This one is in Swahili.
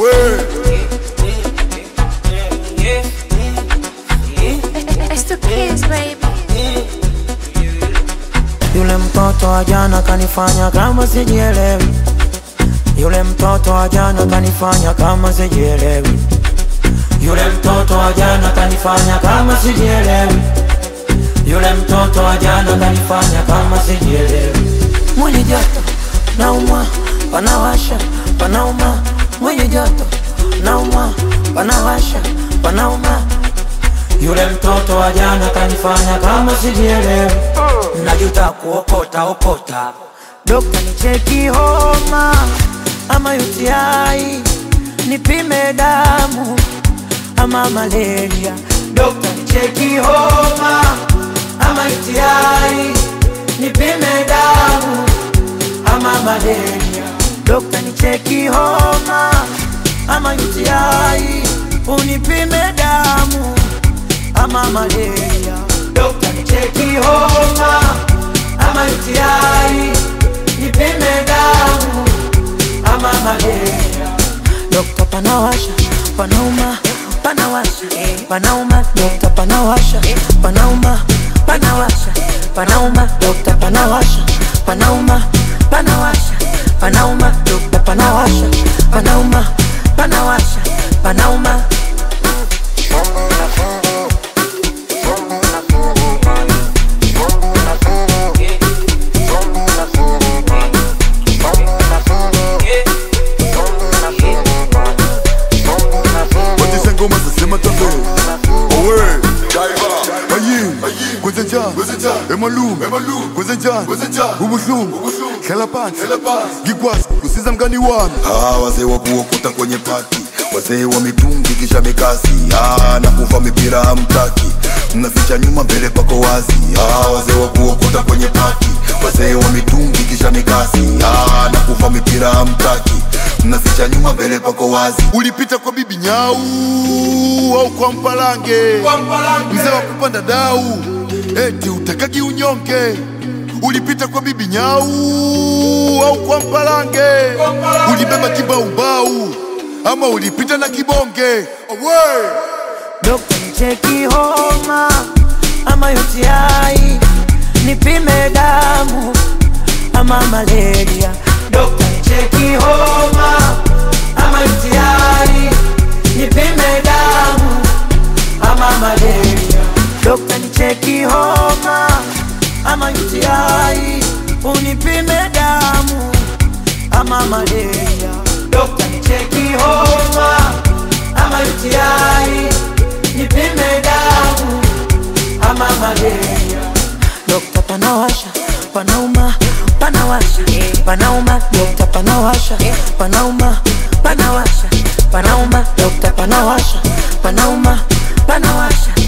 It's the kids, baby. Yule mtoto wa jana kanifanya kama sijielewi. Yule mtoto wa jana kanifanya kama sijielewi. Yule mtoto wa jana kanifanya kama sijielewi. Yule mtoto wa jana kanifanya kama sijielewi. Mwili joto naumwa, panawasha, panauma. Mwili joto naumwa, panawasha, panauma. Yule mtoto wa jana kanifanya kama sijielewi. Najuta kuokota okota. Dokta nicheki homa ama UTI, nipime damu ama malaria. Dokta nicheki homa ama UTI, nipime damu ama malaria. Dokta nicheki homa ama UTI, unipime damu ama malaria. Dokta nicheki homa ama UTI, nipime damu ama malaria. Dokta panawasha, panauma, panawasha, panauma. Dokta panawasha, panauma, panawasha, panauma. Dokta panawasha, panauma, panawasha, panauma. Dokta panawasha, panauma, panawasha, panauma. Batisa ngoma zasema tabe Owe Ayin Kwenzenja Emalum Kwenzenja Ubuhlungu Hlala phansi Ngikwazi kusiza mngani wami Ah, wazee wa kuokota kwenye pati, wazee wa mitungi kisha mikasi, ah, na kuva mipira hamtaki, mnaficha nyuma mbele pako wazi. Ah, wazee wa kuokota kwenye pati, wazee wa mitungi kisha mikasi, ah, na kuva mipira hamtaki, mnaficha nyuma mbele pako wazi. Ulipita kwa bibi nyau au kwa mpalange mzee wa kupanda dau eti utakagi unyonge ulipita kwa bibi nyau au kwa mpalange ulibeba kibaubau ama ulipita na kibonge Owe! Dokta nicheki homa ama UTI, nipime damu ama malaria. Dokta nicheki homa ama UTI, nipime damu ama malaria. Dokta nicheki homa ama UTI, unipime damu ama malaria. Dokta nicheki homa ama UTI, nipime damu ama malaria. Dokta panawasha, panauma, panawasha, panauma. Dokta panawasha, panauma, panawasha, panauma. Dokta panawasha, panauma, panawasha,